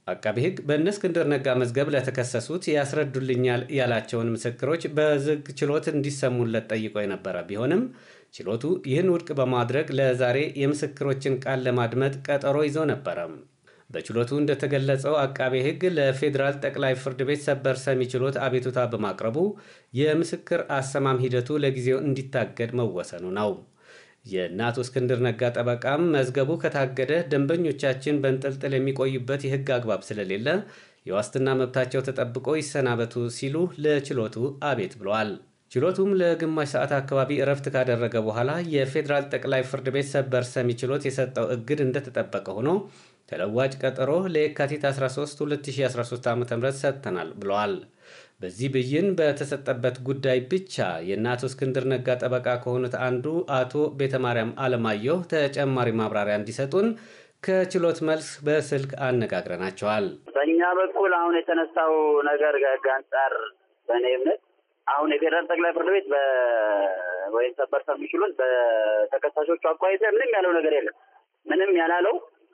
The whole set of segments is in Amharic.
አቃቢ ሕግ በእነ እስክንድር ነጋ መዝገብ ለተከሰሱት ያስረዱልኛል ያላቸውን ምስክሮች በዝግ ችሎት እንዲሰሙለት ጠይቆ የነበረ ቢሆንም ችሎቱ ይህን ውድቅ በማድረግ ለዛሬ የምስክሮችን ቃል ለማድመጥ ቀጠሮ ይዞ ነበረ። በችሎቱ እንደተገለጸው አቃቤ ሕግ ለፌዴራል ጠቅላይ ፍርድ ቤት ሰበር ሰሚ ችሎት አቤቱታ በማቅረቡ የምስክር አሰማም ሂደቱ ለጊዜው እንዲታገድ መወሰኑ ነው። የእነ አቶ እስክንድር ነጋ ጠበቃም መዝገቡ ከታገደ ደንበኞቻችን በንጥልጥል የሚቆዩበት የሕግ አግባብ ስለሌለ የዋስትና መብታቸው ተጠብቆ ይሰናበቱ ሲሉ ለችሎቱ አቤት ብለዋል። ችሎቱም ለግማሽ ሰዓት አካባቢ እረፍት ካደረገ በኋላ የፌዴራል ጠቅላይ ፍርድ ቤት ሰበር ሰሚ ችሎት የሰጠው እግድ እንደተጠበቀ ሆኖ ተለዋጭ ቀጠሮ ለየካቲት 13 2013 ዓ ም ሰጥተናል ብለዋል። በዚህ ብይን በተሰጠበት ጉዳይ ብቻ የእነ አቶ እስክንድር ነጋ ጠበቃ ከሆኑት አንዱ አቶ ቤተማርያም አለማየሁ ተጨማሪ ማብራሪያ እንዲሰጡን ከችሎት መልስ በስልክ አነጋግረናቸዋል። በእኛ በኩል አሁን የተነሳው ነገር ከህግ አንጻር በእኔ እምነት አሁን የፌዴራል ጠቅላይ ፍርድ ቤት ወይም ሰበር ሰሚ ችሎት በተከሳሾቹ አኳይተ ምንም ያለው ነገር የለም። ምንም ያላለው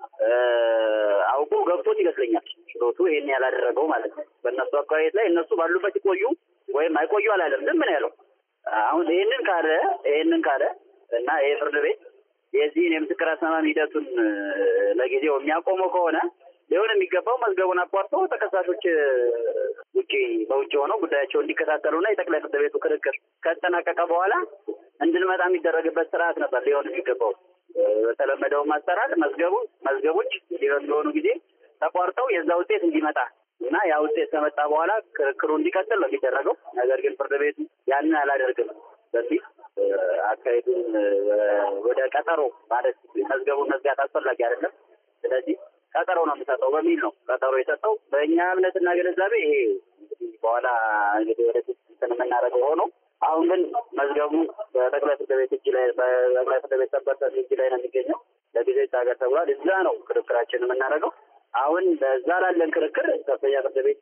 አውቆ ገብቶት ይመስለኛል ችሎቱ ይሄን ያላደረገው ማለት ነው። በእነሱ አካባቢ ላይ እነሱ ባሉበት ይቆዩ ወይም አይቆዩ አላለም። ዝም ነው ያለው። አሁን ይህንን ካለ ይህንን ካለ እና ይሄ ፍርድ ቤት የዚህን የምስክር አሰማም ሂደቱን ለጊዜው የሚያቆመው ከሆነ ሊሆን የሚገባው መዝገቡን አቋርጦ ተከሳሾች ውጭ በውጭ ሆነው ጉዳያቸው እንዲከታተሉና የጠቅላይ ፍርድ ቤቱ ክርክር ከተጠናቀቀ በኋላ እንድንመጣ የሚደረግበት ስርዓት ነበር ሊሆን የሚገባው። በተለመደው አሰራር መዝገቡ መዝገቦች ሊሆኑ ጊዜ ተቋርጠው የዛ ውጤት እንዲመጣ እና ያ ውጤት ከመጣ በኋላ ክርክሩ እንዲቀጥል ነው የሚደረገው። ነገር ግን ፍርድ ቤቱ ያንን አላደርግም በፊት አካሄዱን ወደ ቀጠሮ ማለት መዝገቡን መዝጋት አስፈላጊ አይደለም። ስለዚህ ቀጠሮ ነው የሚሰጠው በሚል ነው ቀጠሮ የሰጠው። በእኛ እምነትና ግንዛቤ ይሄ እንግዲህ በኋላ እንግዲህ ወደፊት እንትን የምናደርገው ሆኖ አሁን ግን መዝገቡ በጠቅላይ ፍርድ ቤት እጅ ላይ በጠቅላይ ፍርድ ቤት ሰበር ሰሚ እጅ ላይ ነው የሚገኘው። ለጊዜ ይታገድ ተብሏል። እዛ ነው ክርክራችን የምናደርገው። አሁን በዛ ላለን ክርክር ከፍተኛ ፍርድ ቤት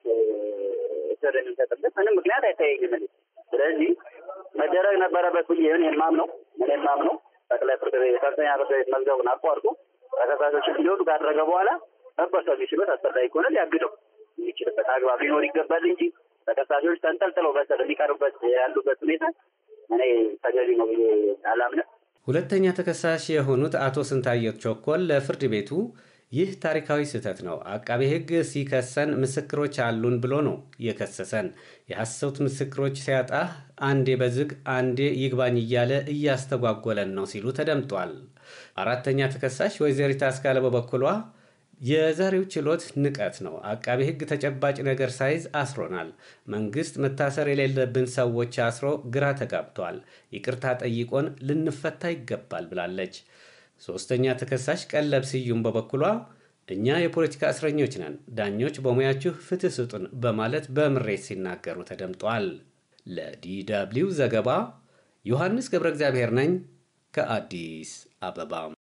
ስር የሚሰጥበት ምንም ምክንያት አይታየኝም። ስለዚህ መደረግ ነበረበት ብዬ እኔ የማምነው እኔ የማምነው ጠቅላይ ፍርድ ቤት ከፍተኛ ፍርድ ቤት መዝገቡን አቋርጦ ተከሳሾች እንዲወጡ ካደረገ በኋላ ሰበር ሰሚ ችሎት አስፈላጊ ከሆነ ሊያግደው የሚችልበት አግባብ ሊኖር ይገባል እንጂ ተከሳሾች ተንጠልጥለው በስር የሚቀሩበት ያሉበት ሁኔታ እኔ ተገቢ ነው ብዬ አላምንም። ሁለተኛ ተከሳሽ የሆኑት አቶ ስንታየት ቾኮል ለፍርድ ቤቱ ይህ ታሪካዊ ስህተት ነው። አቃቤ ሕግ ሲከሰን ምስክሮች አሉን ብሎ ነው የከሰሰን። የሐሰት ምስክሮች ሲያጣ አንዴ በዝግ አንዴ ይግባኝ እያለ እያስተጓጎለን ነው ሲሉ ተደምጧል። አራተኛ ተከሳሽ ወይዘሪት አስካለ በበኩሏ የዛሬው ችሎት ንቀት ነው። አቃቤ ሕግ ተጨባጭ ነገር ሳይዝ አስሮናል። መንግስት መታሰር የሌለብን ሰዎች አስሮ ግራ ተጋብቷል። ይቅርታ ጠይቆን ልንፈታ ይገባል ብላለች። ሶስተኛ ተከሳሽ ቀለብ ስዩም በበኩሏ እኛ የፖለቲካ እስረኞች ነን፣ ዳኞች በሙያችሁ ፍትህ ስጡን በማለት በምሬት ሲናገሩ ተደምጧል። ለዲ ደብልዩ ዘገባ ዮሐንስ ገብረ እግዚአብሔር ነኝ ከአዲስ አበባ